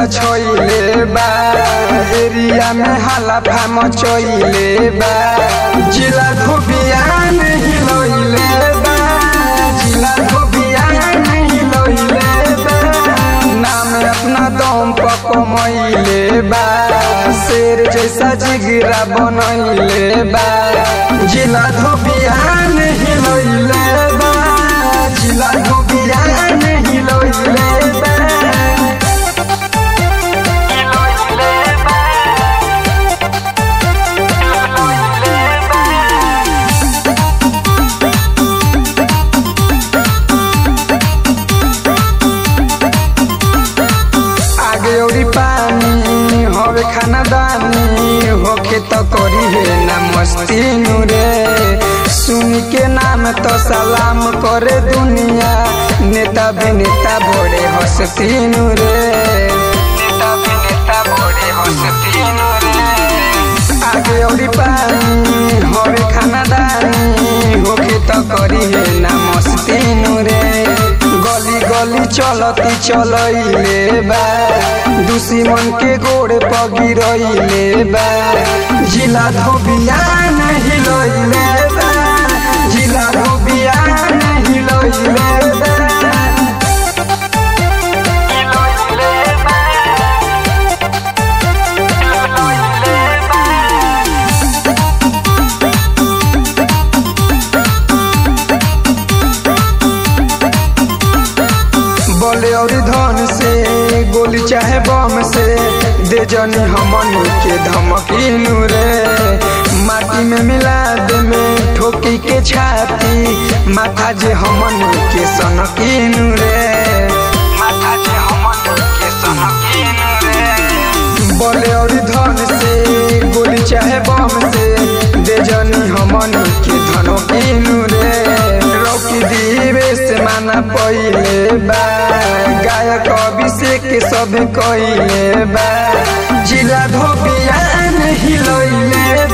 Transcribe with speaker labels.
Speaker 1: छोइले बा एरिया में हाला फाम चोइले बा जिला धोबिया नहीं लोइले बा जिला धोबिया नहीं लोइले बा नाम अपना दम पर कमैले बा शेर जैसा जिगरा बनैले बा जिला धोबिया नहीं लोइले बा जिला धोबिया नहीं लोइले बा आगे औरी पानी होवे खाना दानी होखे तो करी है ना मस्ती रे सुन के नाम तो सलाम करे दुनिया नेता भी नेता बड़े हंसती रे नेता भी नेता बड़े हंसती रे आगे औरी पानी होवे खाना दानी होखे तो करी है ना मस्ती रे गली गली चलती चलैले बा दुश्मन के गोड़े पगिरैले बा जिला धोबिया नहीं लैले बा जिला धोबिया नहीं लैले बा बोले और धन से गोली चाहे बम से दे जनी हमन के धमकीनु रे माटी में मिला दे में ठोकी के छाती माथा जे हमन के सनकीनु रे माथा जे हमन के सनकीनु रे बोले और धन से गोली चाहे बम से दे जनी हमन के धनकीनु रे रौकी दीवे से माना पहिले बा गायक अभिषेक सब कइले बा जिला धोबिया नहीं लइले